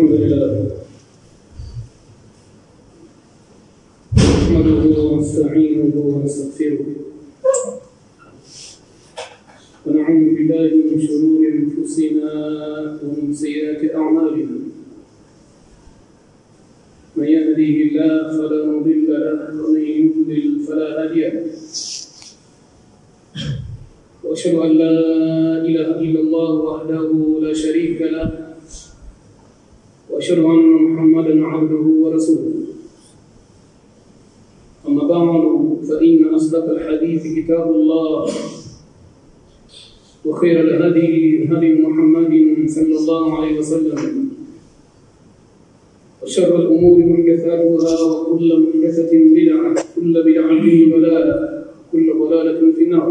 الحمد لله نحمده ونستعينه ونستغفره ونعوذ بالله من شرور انفسنا ومن سيئات اعمالنا من يهديه الله فلا مضل له ومن يضلل فلا هادي له واشهد ان لا اله الا الله وحده لا شريك له واشهد ان محمدا عبده ورسوله اما بعد فان اصدق الحديث كتاب الله وخير الهدي هدي محمد صلى الله عليه وسلم وشر الامور محدثاتها وكل محدثه بدعه كل بدعه ضلاله كل ضلاله في النار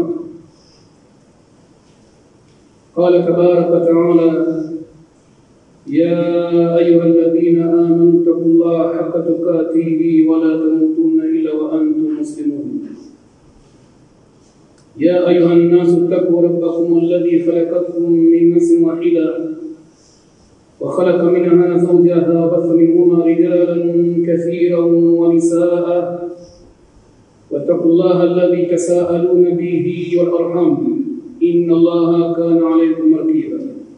قال تبارك وتعالى يا أيها الذين آمنوا اتقوا الله حق تقاته ولا تموتن إلا وأنتم مسلمون يا أيها الناس اتقوا ربكم الذي خلقكم من نفس واحدة وخلق منها زوجها وبث منهما رجالا كثيرا ونساء واتقوا الله الذي تساءلون به والأرحام إن الله كان عليكم رقيبا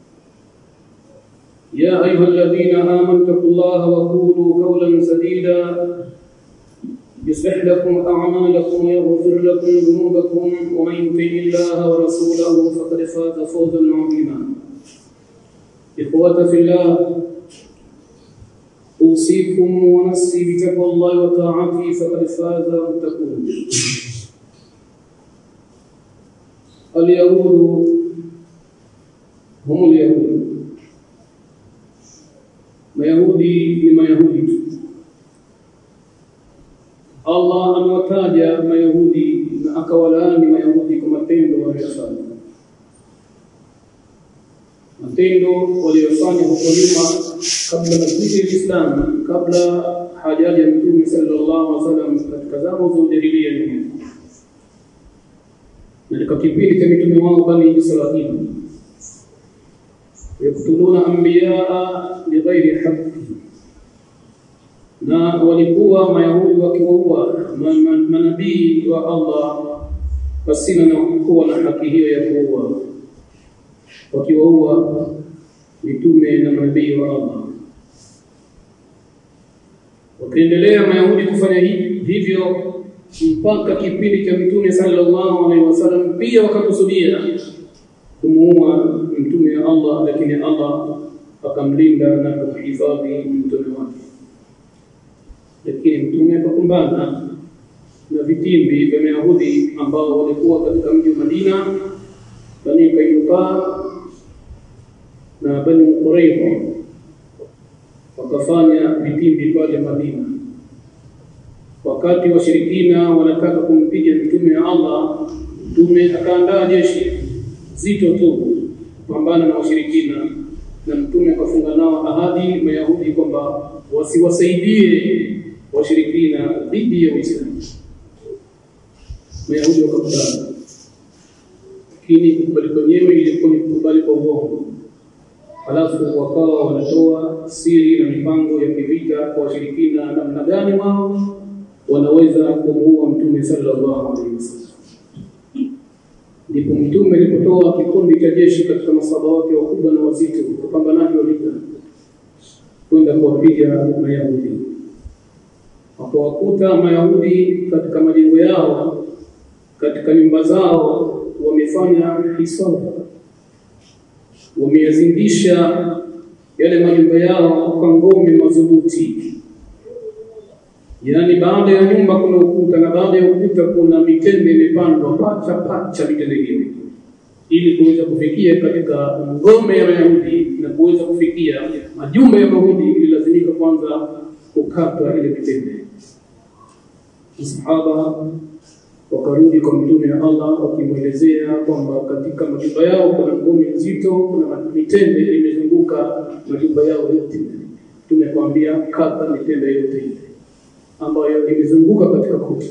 يا أيها الذين آمنوا اتقوا الله وقولوا قولا سديدا يصلح لكم أعمالكم ويغفر لكم ذنوبكم ومن يطع الله ورسوله فقد فاز فوزا عظيما إخوة في الله أوصيكم ونفسي بتقوى الله وطاعته فقد فاز المتقون اليهود هم اليهود mayahudi ni mayahudi tu allah amewataja mayahudi na akawalaani mayahudi kwa matendo waliyofanya matendo waliyofanya huko nyuma kabla masjidi lislam kabla hajaja mtume sallallahu alaihi wasallam katika zama za ujadilia nyuma na katika kipindi cha mitume wao bani Israili yaktuluna anbiyaa bighairi haqqi, na walikuwa mayahudi wakiwaua manabii wa Allah pasina na kuwa na haki hiyo ya kuua, wakiwaua mitume na manabii wa Allah. Wakaendelea mayahudi kufanya hivyo mpaka kipindi cha mtume sallallahu alaihi wasallam pia wakakusudia kumuua mtume wa Allah lakini Allah akamlinda na kumhifadhi mtume wake lakini mtume akakumbana na vitimbi vya Mayahudi ambao walikuwa katika mji wa Madina Bani Kainuka na Bani Qurayza wakafanya vitimbi pale Madina wakati washirikina wanataka kumpiga mtume wa Allah mtume akaandaa jeshi zito tu kupambana na washirikina na mtume akafunga nao ahadi mayahudi kwamba wasiwasaidie washirikina dhidi ya Uislamu mayahudi wakakubali lakini kukubali kwenyewe ilikuwa ni kukubali kwa uongo halafu wakawa wanatoa siri na mipango ya kivita kwa washirikina namna gani wao wanaweza kumuua mtume sallallahu alaihi wasallam ndipo mtume alipotoa kikundi cha jeshi katika masaba wake wakubwa na wazito wapambanaji wa vita kwenda kuwapiga mayahudi wakawakuta mayahudi katika majengo yao katika nyumba zao wamefanya hisabu wameyazindisha yale majumba yao kwa ngome madhubuti yaani baada ya nyumba kuna ukuta na baada ya ukuta kuna mitende imepandwa pacha pacha mitende hiyo ili kuweza kufikia katika ngome ya Wayahudi na kuweza kufikia majumba ya Wayahudi ililazimika kwanza kukatwa ile mitende. Sahaba wakarudi kwa mtume wa Allah wakimwelezea kwamba katika majumba yao kuna ngome nzito, kuna mitende imezunguka majumba yao yote. Mtume akamwambia kata mitende yote ile ambayo imezunguka katika kuta.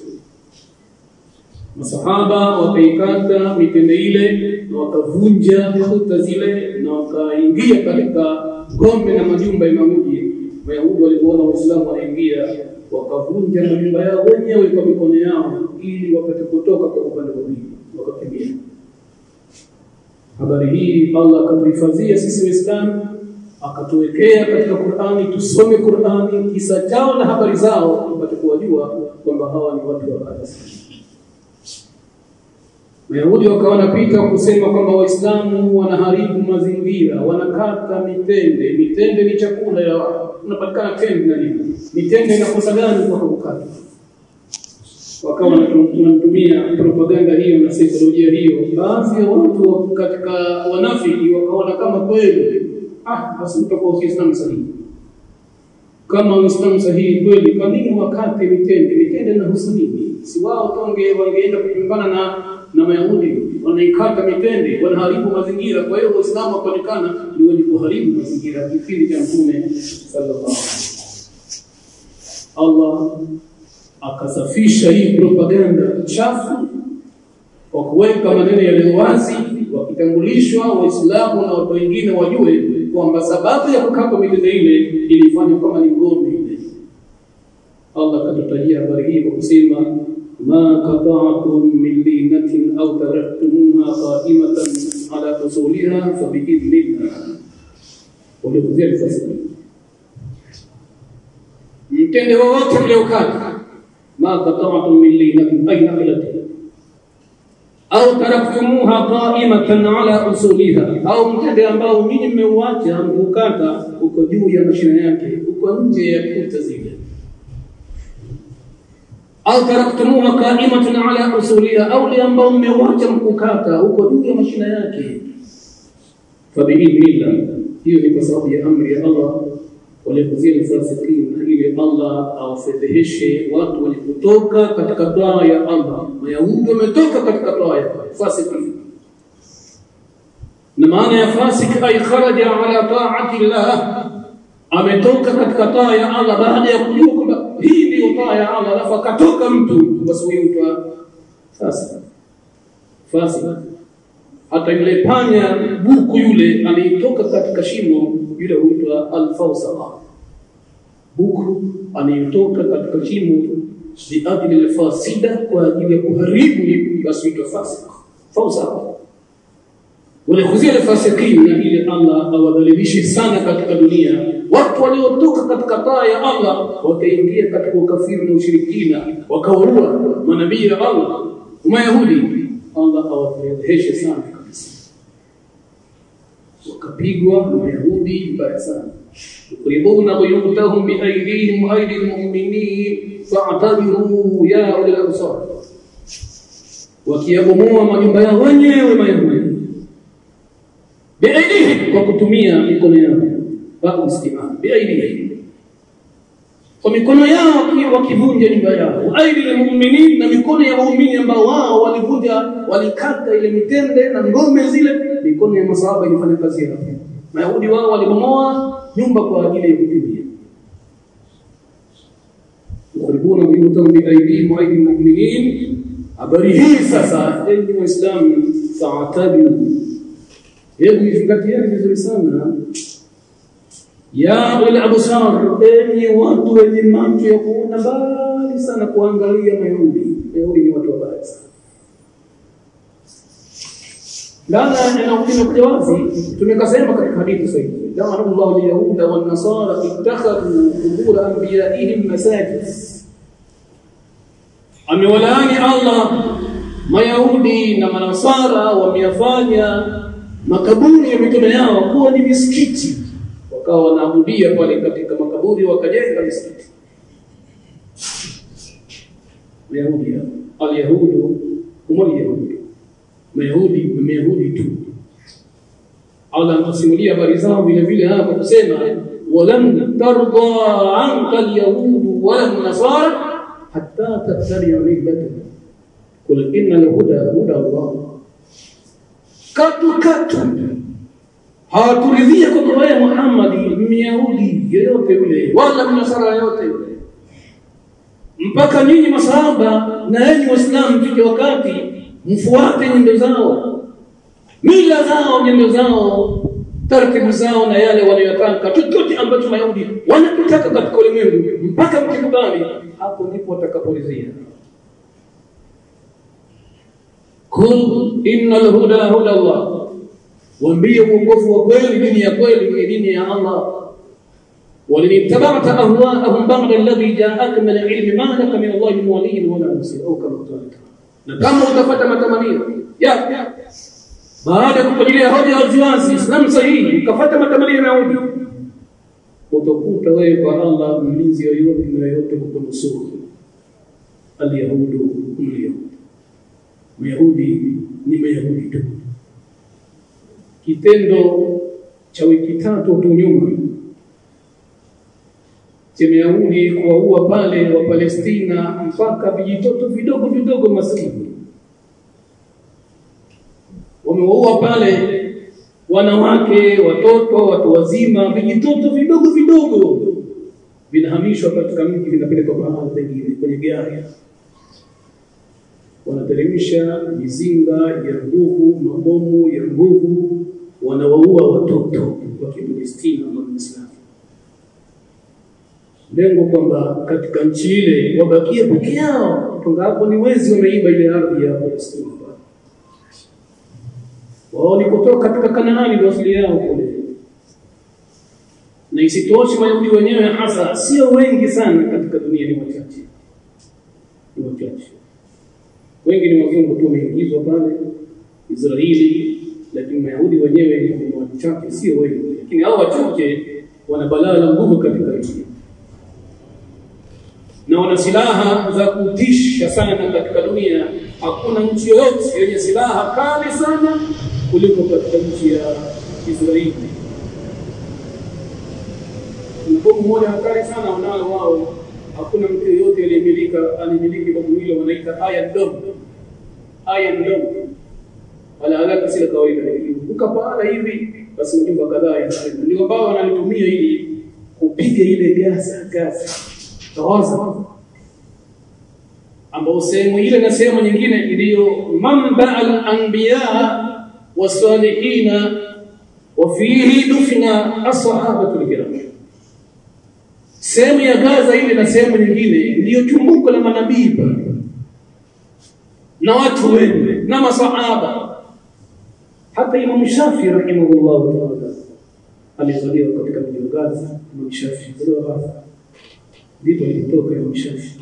Masahaba wakaikata mitende ile na wakavunja kuta zile na wakaingia katika ngome na majumba ya Mayahudi Wayahudi walipoona Waislamu wanaingia wakavunja majumba yao wenyewe kwa mikono yao ili wapate kutoka kwa upande wa pili, wakakimbia. Habari hii Allah akatuhifadhia sisi Waislamu, akatuwekea katika Qur'ani, tusome Qur'ani, kisa chao na habari zao, tupate kuwajua kwamba hawa ni watu wabaya sana. Wayahudi wakawa wanapita kusema kwamba Waislamu wanaharibu mazingira, wanakata mitende. Mitende ni chakula ya unapatikana tende na nini? Mitende inakosa gani kwa kukata? Wakawa wanatumia propaganda hiyo na saikolojia hiyo. Baadhi ya watu katika wanafiki wakaona kama kweli, ah, basi utakuwa Uislamu sahihi. Kama Uislamu sahihi kweli, kwa nini wakate mitende? Mitende inahusu nini? Si wao tonge wangeenda kupambana na na Mayahudi wanaikata mitende, wanaharibu mazingira. Kwa hiyo Waislamu wakaonekana ni wenye kuharibu mazingira kipindi cha Mtume sallallahu alaihi Allah akasafisha hii propaganda chafu kwa kuweka maneno yaliyo wazi, wakitambulishwa Waislamu na watu wengine wajue kwamba sababu ya kukata mitende ile ilifanywa kama ni ngombe ile. Allah akatutajia habari hii kwa kusema ما قطعتم من لينة أو تركتموها قائمة على أصولها فبإذن الله وليخزي الفاسقين mtende wowote mliokata ma qata'tum min linatin ay nakhlatin au taraktumuha qa'imatan ala usuliha au mtende ambao ninyi mmeuacha mkukata uko juu ya mashina yake uko nje ya kuta zile au taraktumuha qa'imatan ala usuliha au li ambao mmeuacha mkukata uko juu ya mashina yake fabiidhnillah hiyo ni kwa sababu ya amri ya Allah walipozia fasikin ili Allah awafedheheshe watu walipotoka katika toa ya Allah Mayahudi wametoka katika toa ya fasikin na maana ya fasik ay kharaja ala ta'ati Allah ametoka katika toa ya Allah baada ya kujua kwamba hii ndio toa ya Allah alafu akatoka mtu basi huyo mtu fasik fasik hata yule panya buku yule alitoka katika shimo yule huitwa al-fawsala buku anayetoka katika shimo biadili al-fasida kwa ajili ya kuharibu basi huitwa fasik fawsala walikhuzia al-fasiqin na ili Allah awadhalilishe sana katika dunia watu waliotoka katika taa ya Allah wakaingia katika ukafiri na ushirikina wakawaua manabii ya Allah Mayahudi Allah awadhalilishe sana wakapigwa na Wayahudi vibaya sana yukribuna buyutahum biaydihim wa aydi almu'minin fa'tabiru ya ulil absar wakiyabomoa majumba yao wenyewe Mayahudi biaydihim kwa kutumia mikono yao ba'u istimaa biaydihim kwa mikono yao wakivunja nyumba yao aidi almu'minin na mikono ya waumini ambao wao walivunja walikata ile mitende na ngome zile mikono ya masahaba ilifanya kazi yao mayahudi wao walibomoa nyumba kwa ajili ya kukimbia yukaribuna biyutahum biaydihim wa aydi almu'minin habari hii sasa enyi waislamu fa'tabiru hebu izingatieni vizuri sana ya ulil absar enyi watu wenye macho ya kuona mbali sana kuangalia mayahudi mayahudi ni watu wabaya sana Lana inakuja wazi tumekasema katika hadithi sahihi lana Allah al-yahuda wan nasara ittakhadhu qubur anbiya'ihim masajid amewalaani Allah mayahudi na manasara wameyafanya makaburi ya mitume yao kuwa ni misikiti wakawa wanaabudia pale katika makaburi wakajenga misikiti Mayahudi al-yahudu hum al-yahudu Mayahudi ni Mayahudi tu Allah anasimulia habari zao vile vile hapa kusema walam tarda anka al-yahud wala nasara hatta tattabi'a millatahum qul inna al-huda huda Allah katu katu hawaturidhia kwamba wewe Muhammad Myahudi yeyote yule wala mnasara yote yule mpaka nyinyi masahaba na yenyi waislamu fike wakati mfuate nyendo zao mila zao nyendo zao taratibu zao na yale wanayotaka, chochote ambacho Mayahudi wanakitaka katika ulimwengu, mpaka mkikubali, hapo ndipo watakaporidhia. Kul innal huda huda Allah, waambie uongofu wa kweli, dini ya kweli ni dini ya Allah. ولن اتبعت اهواءهم بعد الذي جاءك من العلم ما لك من الله من ولي ولا نصير او كما قال na kama utapata matamanio ya baada ya kukujilia hoja waziwazi Islam sahihi ukafuata matamanio ya Yahudi utakuta wewe kwa Allah mlinzi yoyote na yoyote kukunusuru alyahudu mliyahudi Mayahudi ni Mayahudi tu kitendo cha wiki tatu tu nyuma cha Mayahudi kuwaua pale wa Palestina mpaka vijitoto vidogo vidogo maskini wamewaua pale wanawake, watoto, watu wazima, vijitoto vidogo vidogo vinahamishwa katika mji, vinapelekwa mahali pengine kwenye gari, wanateremsha mizinga ya nguvu, mabomu ya nguvu, wanawaua watoto wa Kipalestina na Waislamu lengo kwamba katika nchi ile wabakie peke yao, toka hapo ni wezi wameiba ile ardhi ya Palestina. Wao ni kutoka katika Kanaani, ndio asili yao kule. Na isitoshe Mayahudi wenyewe hasa sio wengi sana katika dunia, ni wachache, ni wachache. Wengi ni wazungu tu wameingizwa pale Israeli, lakini Mayahudi wenyewe ni wachache, sio wengi, lakini hao wachache wana balaa la nguvu katika nchi na wana silaha za kutisha sana katika dunia. Hakuna nchi yoyote yenye silaha kali sana kuliko katika nchi ya Israeli. Bomu moja hatari sana wanao wao, hakuna mtu yoyote aliyemilika alimiliki bomu hilo, wanaita Iron Dome. Iron Dome wala haraka si la kawaida, uka pahala hivi basi majumba kadhaa yanaharibu. Ndio ambao wanalitumia ili kupiga ile Gaza Gaza Gaza ambao sehemu ile na sehemu nyingine ndiyo manba al-anbiya wasalihina wa fihi dufina ashabatul kiram. Sehemu ya Gaza ile na sehemu nyingine ndiyo chumbuko la manabii pale na watu wema na masahaba. Hata Imam Shafi rahimahullah taala alizaliwa katika mji wa Gaza. Imam Shafi alizaliwa Gaza, ndipo alitoka Imam Shafi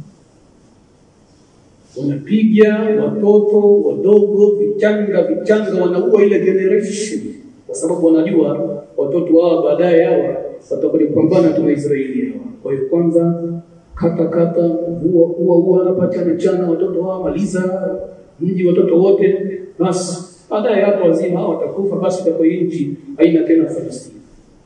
wanapiga watoto wadogo vichanga vichanga, wanaua ile generation, kwa sababu wanajua watoto hawa baadaye hawa watakuja kupambana tu na Israeli hawa. Kwa hiyo kwanza kata kata, ua ua ua hapa, chana chana watoto hawa, maliza mji watoto wote, basi baadaye hapo wazima hawa watakufa, basi itakuwa nchi haina tena Palestina.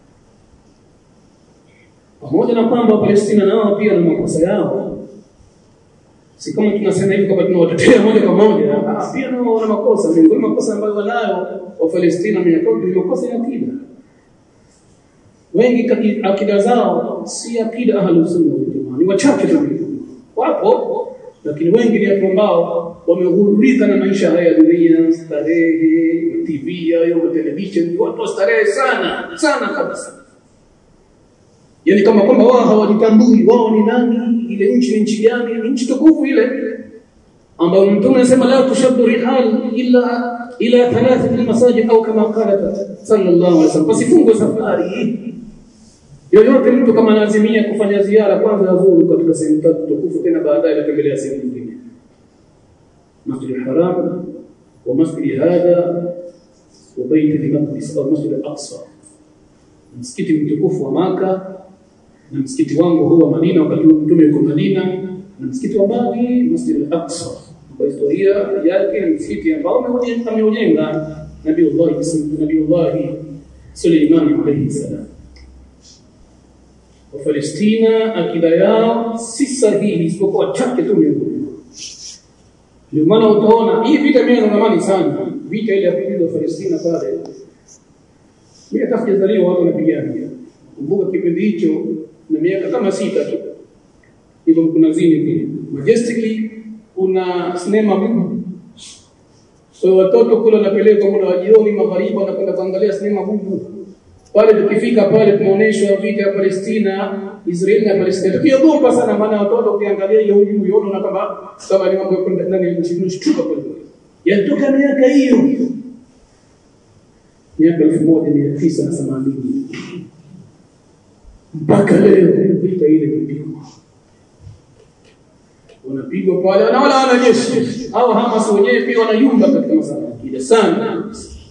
Pamoja na kwamba Palestina nao pia na makosa yao si kama tunasema hivi kwamba tunawatetea moja kwa moja. Ah, pia nao wana makosa. Miongoni mwa makosa ambayo wanayo wa Palestina ni makosa ya akida. Wengi akida zao si akida ahlus sunna wal jamaa, ni wachache tu, wapo lakini wengi ni watu ambao wameghururika na maisha haya ya dunia, starehe, TV hayo, television, watu wa starehe sana sana kabisa yani kama kwamba wao hawajitambui wao ni nani, ile nchi ni nchi gani, ni nchi tukufu ile ambayo Mtume anasema la tushaddu rihal illa ila thalathati masajid au kama qala sallallahu alaihi wasallam, pasifungwe safari yoyote. Mtu kama anazimia kufanya ziara, kwanza azuru katika sehemu tatu tukufu, tena baadaye atembelea sehemu nyingine, Masjid al-Haram wa masjid hadha wa bait al-Maqdis au Masjid al-Aqsa, msikiti mtukufu wa Maka na msikiti wangu huu wa Madina wakati mtume yuko Madina na msikiti wa Bari Masjid al-Aqsa. Kwa historia yake ni msikiti ambao ameujenga Nabiullah Nabiullah Suleiman alayhi salam. Wa Palestina akida yao si sahihi isipokuwa chache tu miongoni. Ndio maana utaona hii vita imeanza zamani sana, vita ile ya pili ya Palestina pale. Mimi hata sijazaliwa watu wanapigana. Kumbuka kipindi hicho na miaka kama sita tu hivyo kuna zini pia majestically kuna sinema Kwa hiyo watoto kule wanapelekwa muda wa jioni, magharibi, wanakwenda kuangalia sinema bubu pale. Tukifika pale tunaonyeshwa vita ya Palestina, Israeli na Palestina, tukiogopa sana, maana watoto ukiangalia hiyo huyu unaona kama kama ni mambo ya ndani nchi tunashtuka pale, yanatoka miaka hiyo miaka elfu moja mia tisa na themanini mpaka leo vita ile imepigwa, wanapigwa pale, na wala wanajeshi au Hamas wenyewe pia wanayumba katika masala akida sana,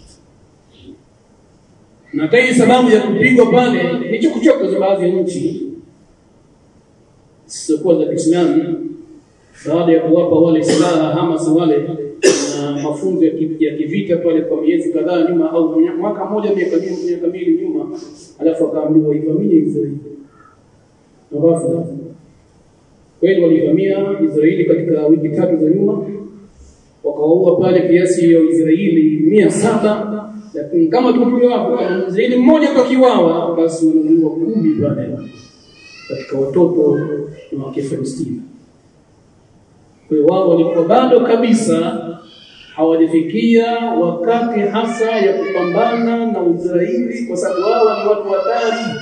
na hii sababu ya kupigwa pale ni chokochoko za baadhi ya nchi zisizokuwa za Kiislamu baada ya kuwapa wale silaha Hamas wale na mafunzo ya kivita pale kwa miezi kadhaa nyuma au mwaka mmoja miaka miaka mbili nyuma, alafu akaambiwa ivamie Israeli. Ghafla kweli walivamia Israeli katika wiki tatu za nyuma, wakawaua pale kiasi ya Israeli mia saba lakini kama tulivyo hapo, Israeli mmoja kakiwawa, basi wanauliwa kumi pale katika watoto na wake Palestina. Kwa hiyo wao walikuwa bado kabisa hawajafikia wakati hasa ya kupambana na Israeli, kwa sababu wao ni watu hatari.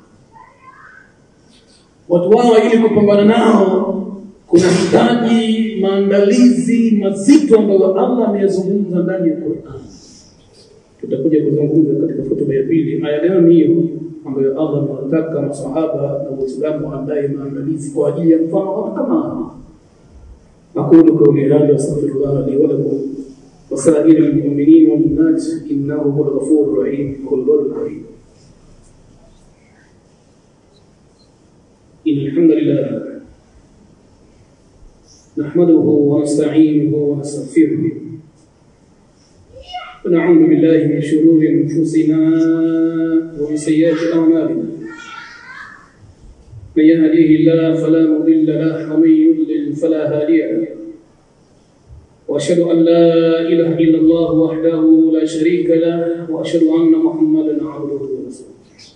Watu wao ili kupambana nao kuna hitaji maandalizi mazito ambayo Allah ameyazungumza ndani ya Qur'an. Tutakuja kuzungumza katika hotuba ya pili aya gani hiyo ambayo Allah anataka masahaba na Waislamu waandae maandalizi kwa ajili ya mfano watu kama hao. أقول قولي هذا أستغفر الله لي ولكم وسائر المؤمنين والمؤمنات إنه هو الغفور الرحيم هو البر الكريم إن الحمد لله نحمده ونستعينه ونستغفره ونعوذ بالله من شرور أنفسنا ومن سيئات أعمالنا من يهديه الله فلا مضل له ومن يضلل فلا هادي له واشهد ان لا اله الا الله وحده لا شريك له واشهد ان محمدا عبده ورسوله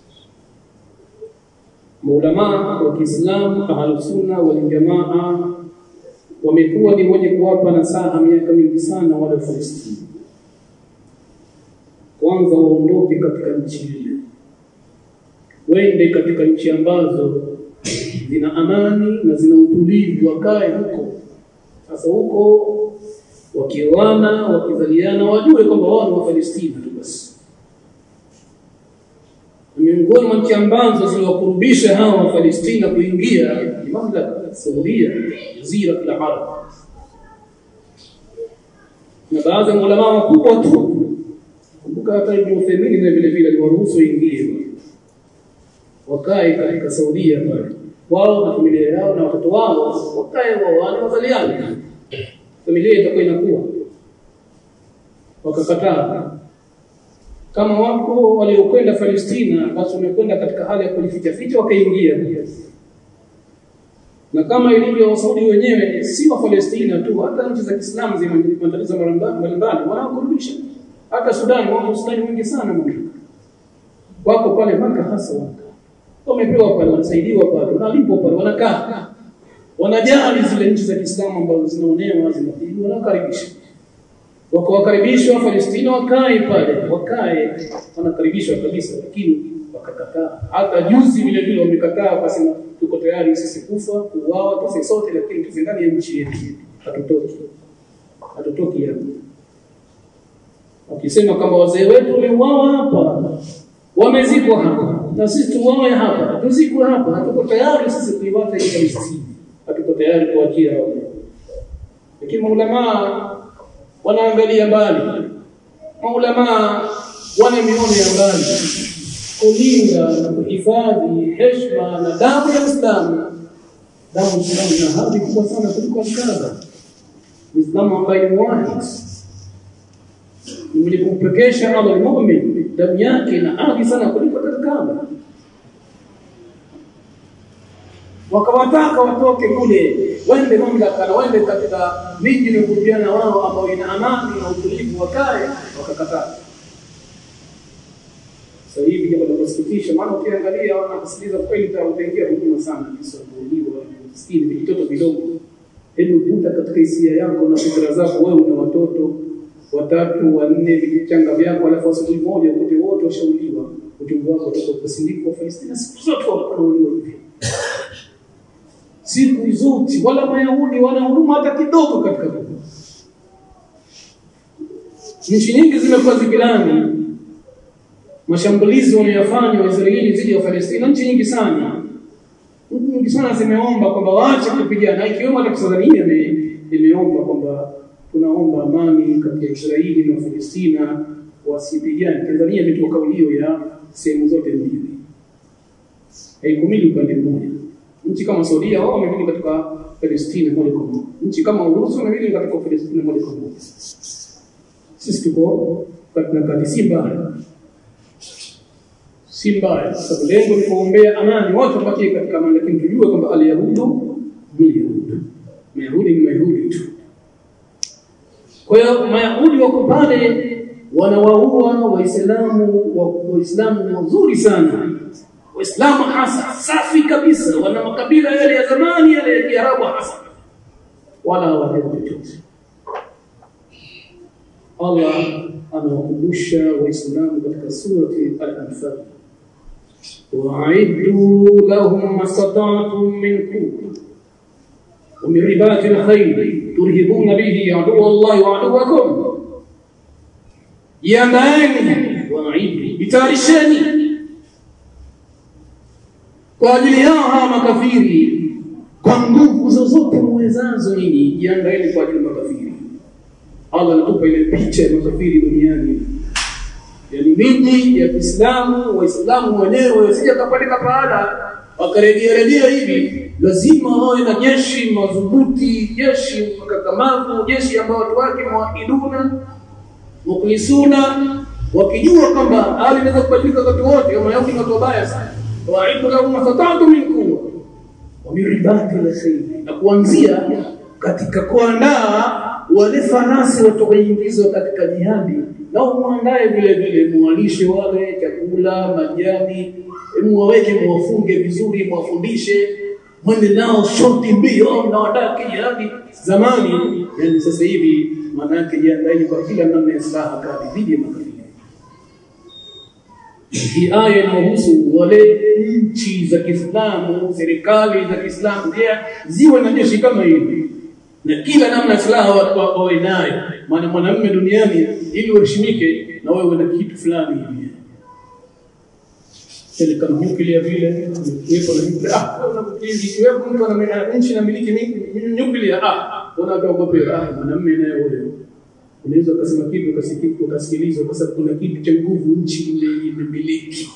maulamaa wa Kiislamu ahlusunna wal jamaa wamekuwa ni wenye kuwapa nasaha miaka mingi sana wale Falestina, kwanza waondoke katika nchi ile, wende katika nchi ambazo zina amani na zina utulivu, wakae huko. Sasa huko wakioana, wakizaliana, wajue kwamba wao ni Wafalestina tu basi. Miongoni mwa nchi ambazo ziliwakurubisha hawa Wafalestina kuingia ni mamlaka ya Saudia, jazira la Arab, na baadhi ya maulamaa wakubwa tu. Kumbuka hata Ibn Uthaymeen na vile vile aliwaruhusu waingie wakae katika Saudia pale wao na familia yao na watoto wao wakae waoane wazaliane, familia itakuwa inakuwa. Wakakataa. Kama wako waliokwenda Palestina, basi wamekwenda katika hali ya kujificha ficha, wakaingia. Na kama ilivyo Saudi wenyewe, si wa Palestina tu, hata nchi za Kiislamu zina matatizo mbalimbali, wanaokurudisha. Hata Sudan, wao Sudani wengi sana wako pale Maka, hasa waka wamepewa pale, wanasaidiwa pale, wanalipwa pale, wanakaa, wanajali zile nchi za Kiislamu ambazo zinaonewa, zinapigwa, wanakaribisha. Wakawakaribishwa Palestina, wakae pale, wakae, wanakaribishwa kabisa, lakini wakakataa. Hata juzi vile vile wamekataa, wakasema tuko tayari sisi kufa, kuuawa, tufe sote, lakini tufe ndani ya nchi yetu, hatutoki, hatutoki hapo. Wakisema kama wazee wetu wameuawa hapa, wamezikwa hapa na sisi tuwawe hapa, tuzikwe hapa. Hatuko tayari sisi kuiwacha hii Palestina, hatuko tayari kuachia wao. Lakini maulamaa wanaangalia mbali, maulamaa wana miono ya mbali, kulinda na kuhifadhi heshima na damu ya Uislamu. Damu ya Uislamu ina hadhi kubwa sana kuliko Alkaaba. Uislamu ambaye ni wahid mwenye kumpekesha Allah mumin, damu yake ina hadhi sana kuliko Alkaaba. wakawataka watoke kule wende mamlaka na wende katika miji iliyokurubiana wao ambao ina amani na utulivu, wakae, wakakataa. Sasa hivi jambo la kusikitisha, maana ukiangalia wanakusikiliza kweli, utaingia huduma sana, jinsi wanavyouliwa maskini vijitoto vidogo. Hebu vuta katika hisia yako na fikra zako, wewe una watoto watatu wanne vichanga vyako, alafu asubuhi moja ukute wote washauliwa, uchungu wako utakuwa kusindikwa Palestina, siku zote wanauliwa hivyo siku zote, wala Mayahudi wana huruma hata kidogo katika dunia. Nchi nyingi zimekuwa zikilani mashambulizi wanayofanya Waisraeli dhidi ya Palestina, nchi nyingi sana nchi nyingi sana zimeomba kwamba waache kupigana, ikiwemo hata Tanzania imeomba kwamba tunaomba amani kati ya Israeli na Palestina, wasipigane. Tanzania imetoa kauli hiyo ya sehemu zote mbili, haikumili upande mmoja. Nchi kama Saudia wao wamemili katika Palestina moja kwa moja, nchi kama Urusi wamemili katika Palestina moja kwa moja. Sisi tuko katika kati, si mbaya si mbaya, sababu lengo ni kuombea amani, watu wabakie katika amani, lakini tujue kwamba alyahudu ni yahudu, mayahudi ni mayahudi tu. Kwa hiyo mayahudi wako pale wanawaua Waislamu, Waislamu wazuri sana, Waislamu hasa safi kabisa, wana makabila yale ya zamani yale ya Kiarabu hasa, wala hawapendi chochote. Allah anawakumbusha Waislamu katika surati Al-Anfal وأعدوا لهم ما استطعتم من قوة ومن رباط الخيل ترهبون به عدو الله وعدوكم jiandaeni waaidu jitayarisheni kwa ajili yao hawa makafiri kwa nguvu zozote mwezazo nyinyi jiandaeni kwa ajili ya makafiri allah anatupa ile picha ya makafiri duniani yani miji ya Kiislamu waislamu wenyewe wasije kapeleka pahala wakarejea rejea hivi lazima wawe na jeshi madhubuti jeshi makakamavu jeshi ambao watu wake muwahiduna mukhlisuna wakijua kwamba hali inaweza kubadilika wakati wote kama yao ni watu wabaya sana waidu lahum mastata'tu min quwwa wa min ribati al-khayl na kuanzia katika kuandaa wale farasi watakaoingizwa katika jihadi na muandae vile vile muwalishe wale chakula majani muwaweke muwafunge vizuri muwafundishe mwende nao shoti mbio mnawadaa kijihadi zamani yani sasa hivi maana yake jiandaeni kwa kila namna ya silaha kali dhidi ya makafiri hii aya inahusu wale nchi za Kiislamu serikali za Kiislamu pia ziwe na jeshi kama hili na kila namna silaha wawe nayo maana mwanamume duniani ili uheshimike na wewe na kitu fulani hivi ile kama nyuklia vile yuko na nyuklia ah una mkili wewe mtu ana nchi na miliki nyuklia ah unaogopa ah mwanamume naye wewe unaweza ukasema kitu ukasikika ukasikilizwa kwa sababu kuna kitu cha nguvu nchi ile imemiliki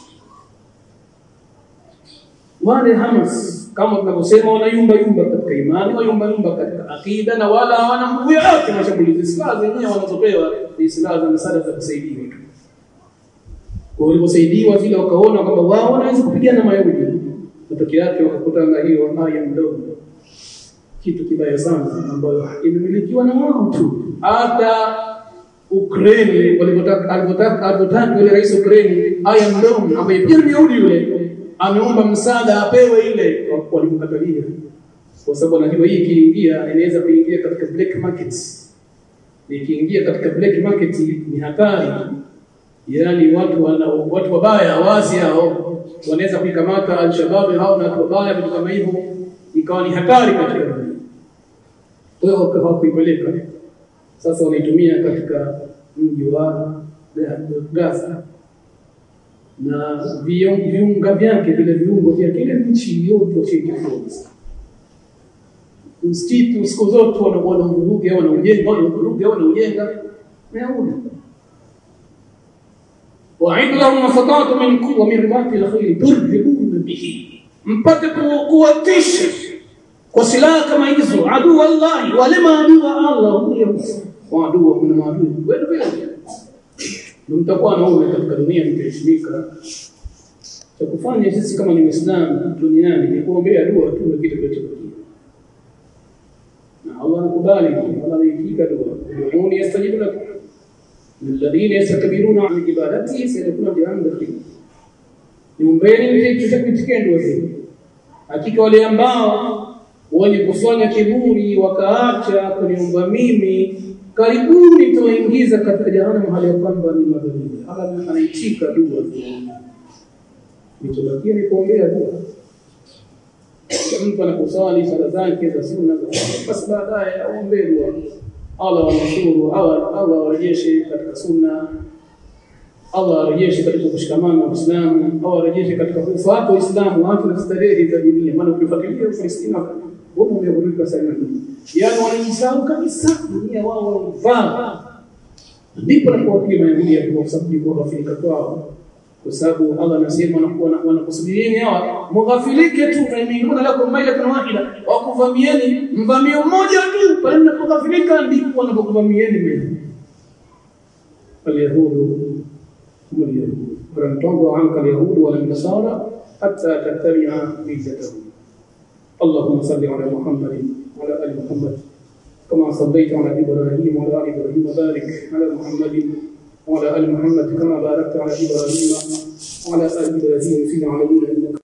wale Hamas kama tunavyosema wanayumba yumba katika imani wayumba yumba katika akida na wala hawana nguvu yoyote mashambulizi silaha zenyewe wanazopewa ni silaha za msaada za kusaidiwa tu kwa waliposaidiwa vile wakaona kwamba wao wanaweza kupigana na Mayahudi matokeo yake wakakutana hiyo aya mdogo kitu kibaya sana ambayo imemilikiwa na wao tu hata Ukraine walipotaka alipotaka alipotaka yule rais Ukraine aya mdogo ambaye pia ni Yahudi yule ameomba msaada apewe ile walimkatalia kwa sababu anajua hii ikiingia inaweza kuingia katika black market ikiingia katika black market ni hatari yani watu wana, watu wabaya wazi hao wanaweza kuikamata al-shabab hao na watu wabaya vitu kama hivyo ikawa ni hatari katika dunia kwa hiyo hawakuipeleka sasa wanaitumia katika mji wa Gaza na viunga vyake vile viungo vya kile nchi yote washikifunza msitu siku zote wanakuwa na uvuruge au wanaujenga wanauvuruge au wanaujenga Mayahudi وعد لهم ما استطعتم من قوة من رباط الخيل ترهبون به mpate kuwatisha kwa silaha kama hizo adui wallahi wale maadui wa Allah huyo maadui wa kuna maadui wewe vile mtakuwa naona katika dunia mtaheshimika cha kufanya sisi kama ni Muislamu duniani ni kuombea dua tu na kitu kilichobakia na Allah anakubali Allah anaitika dua duuni yastajibu lakum الذين يستكبرون عن عبادته سيدخلون جهنم داخلين niombeni tutakuitikia dua zenu hakika wale ambao wenye kufanya kiburi wakaacha kuniomba mimi karibuni nitawaingiza katika jahannam hali ya kwamba ni madhalili Allah anaitika dua kilichobakia ni kuombea dua mtu anaposali sala zake za sunna basi baadaye aombe dua Allah wanashukuru Allah Allah warejeshe katika sunna Allah arejeshe katika kushikamana na Uislamu Allah arejeshe katika kufuata Uislamu watu na starehe za dunia maana ukifuatilia Uislamu wao umeghurika sana yaani wanaisahau kabisa dunia wao wanaivaa ndipo nakuwapiga Mayahudi ya kwa sababu ni kughafilika kwao kwa sababu Allah anasema wanakuwa wanakusudieni hawa mughafilike tu na iminguna lakum mailatan wahida wakuvamieni mvamio mmoja tu pale mnapoghafilika ndipo wanapokuvamieni mimi اليهود هم اليهود ولن ترضى عنك اليهود ولا النصارى حتى تتبع ملتهم اللهم صل على محمد وعلى ال محمد كما صليت على ابراهيم وعلى ال ابراهيم وبارك على محمد وعلى ال محمد كما باركت على ابراهيم وعلى ال ابراهيم في العالمين انك